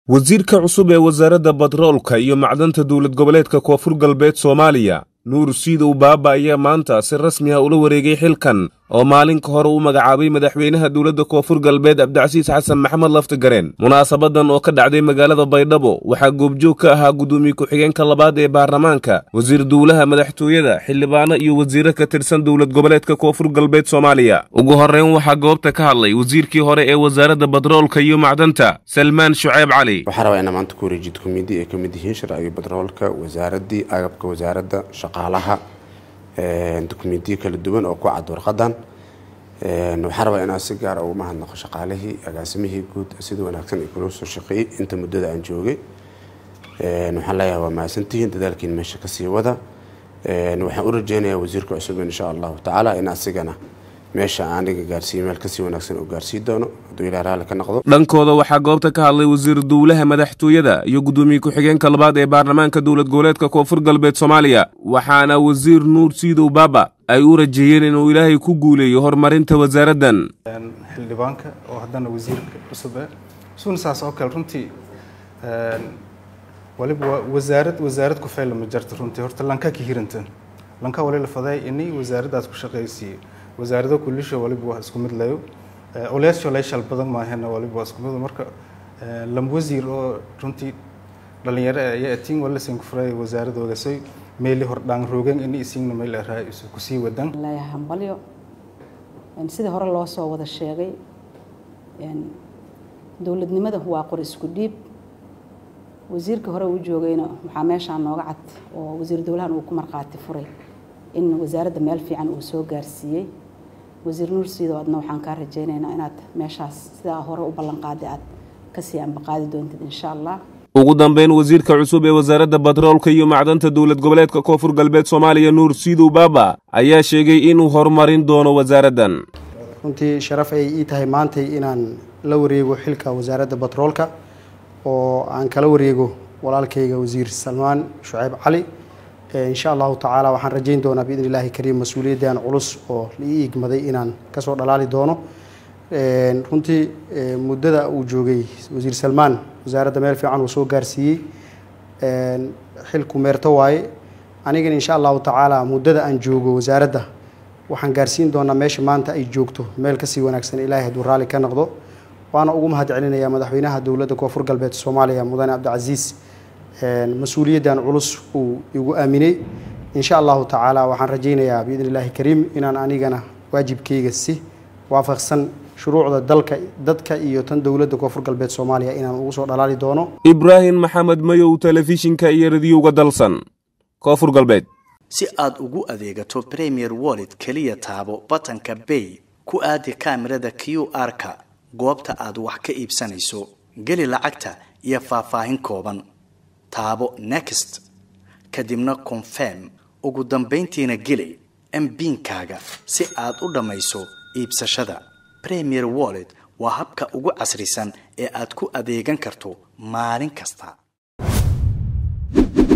wasiirka cusub ee wasaaradda batroolka iyo macdanta dowlad goboleedka koonfur galbeed soomaaliya nuur siidow baaba ayaa maanta si rasmi ah ula wareegay xilkan oo maalin ka hore u magacaabay madaxweynaha dowladda koonfur galbeed cabdicasiis xasan maxamed laftigareen munaasabadan oo ka dhacday magaalada baydhabo waxaa goobjoog ka ahaa guddoomiye ku-xigeenka labaad ee baarlamaanka wasiir dowlaha madaxtooyada xildhibaano iyo wasiiro ka tirsan dowlad goboleedka koonfur galbeed soomaaliya ugu horreyn waxaa goobta ka hadlay wasiirkii hore ee wasaaradda batroolka iyo macdanta salmaan shuceyb cali waxaa rabaa inaa maanta ku wareejid komidi ay ka mid yihiin sharciga batroolka wasaaraddii agabka wasaaradda shaqaalaha dokumentiyo kala duwan oo ku cad warqadan waxaan rabaa inaan si gaara uga mahadnaqo shaqaalihii agaasimihii guud sida wanaagsan ay kula soo shaqeeyey inta muddada aan joogay waxaan leeyahay waa mahadsantihiin dadaalkiin meesha kasii wada waxaan u rajeynayaa wasiirka cusub insha allahu tacaala in asigana meesha aniga gaarsiiyo meel kasii wanaagsan uu gaarsii doono hadduu ilaah raalli ka noqdo dhankooda waxaa goobta ka hadlay wasiir dowlaha madaxtooyada iyo guddoomiye ku-xigeenka labaad ee baarlamaanka dowlad goboleedka koonfur galbeed soomaaliya waxaana wasiir nuur siidow baaba ay u rajeeyeen inuu ilaahay ku guuleeyo horumarinta wasaaraddan xildhibaanka oo haddana wasiirka cusub ah isuna saas oo kale runtii waliba waa wasaarad wasaarad ku fayla ma jarto runtii horta lanka ka hiranta lanka wali la faday inay wasaaraddaas ku shaqaysiiyo wasaarado kulisho waliba waa isku mid layo oleesho leeshal badan maahena waliba waa isku mid marka lam wasiir oo runtii dhalinyaro ayaa atiin wala sin ku furay wasaaradoogasay meeli hor dhaan roogan in isiingna meel araa isu ku sii wadan leeyahay hambalyo sidii hore loo soo wada sheegay dowladnimada waa qor isku dhiib wasiirka hore uu joogayna waxaa meeshaan nooga cad oo wasiir dowlahan uu ku markhaati furay in wasaaradda meel fiican uu soo gaarsiiyey wasiir nuur siido adna waxaan kaa rajaynaynaa inaad meeshaas sidaa hore u ballanqaaday aad kasii ambaqaadi doontid insha allah ugu dambeyn wasiirka cusub ee wasaaradda batroolka iyo macdanta dowlad goboleedka koonfur galbeed soomaaliya nuur siidow baaba ayaa sheegay inuu horumarin doono wasaaraddan runtii sharaf ay ii tahay maantay inaan la wareego xilka wasaaradda batroolka oo aan kala wareego walaalkayga wasiir salmaan shuceyb cali insha allahu tacaala waxaan rajayn doonaa biidn illaahi kariim mas-uuliyaddan culus oo la ii igmaday inaan kasoo dhalaali doono runtii muddada uu joogay wasiir salmaan wasaaradda meel fiican uu soo gaarsiiyey xilku meerto waaye anigana insha allahu tacaala muddada aan joogo wasaaradda waxaan gaarsiin doonaa meesha maanta ay joogto meel kasii wanaagsan ilaahay hadduu raalli ka noqdo waana ugu mahad celinayaa madaxweynaha dowladda koonfur galbeed soomaaliya mudane cabdicasiis mas-uuliyaddan culus uu igu aaminay insha allahu tacaala waxaan rajaynayaa biidn illaahi kariim inaan anigana waajibkayga si waafaqsan shuruucda dalka dadka iyo tan dowladda koonfur galbeed soomaaliya inaan ugu soo dhalaali doono ibraahim maxamed mayow telefishinka iyo radiyowga dalsan koonfur galbeed si aad ugu adeegato premier wallet keliya taabo batanka bay ku aadi kaamirada q r-ka goobta aad wax ka iibsanayso geli lacagta iyo faahfaahin kooban taabo next kadibna confirm ugu dambayntiina geli mbiinkaaga si aad u dhammayso iibsashada premier wallet waa habka ugu casrisan ee aad ku adeegan karto maalin kasta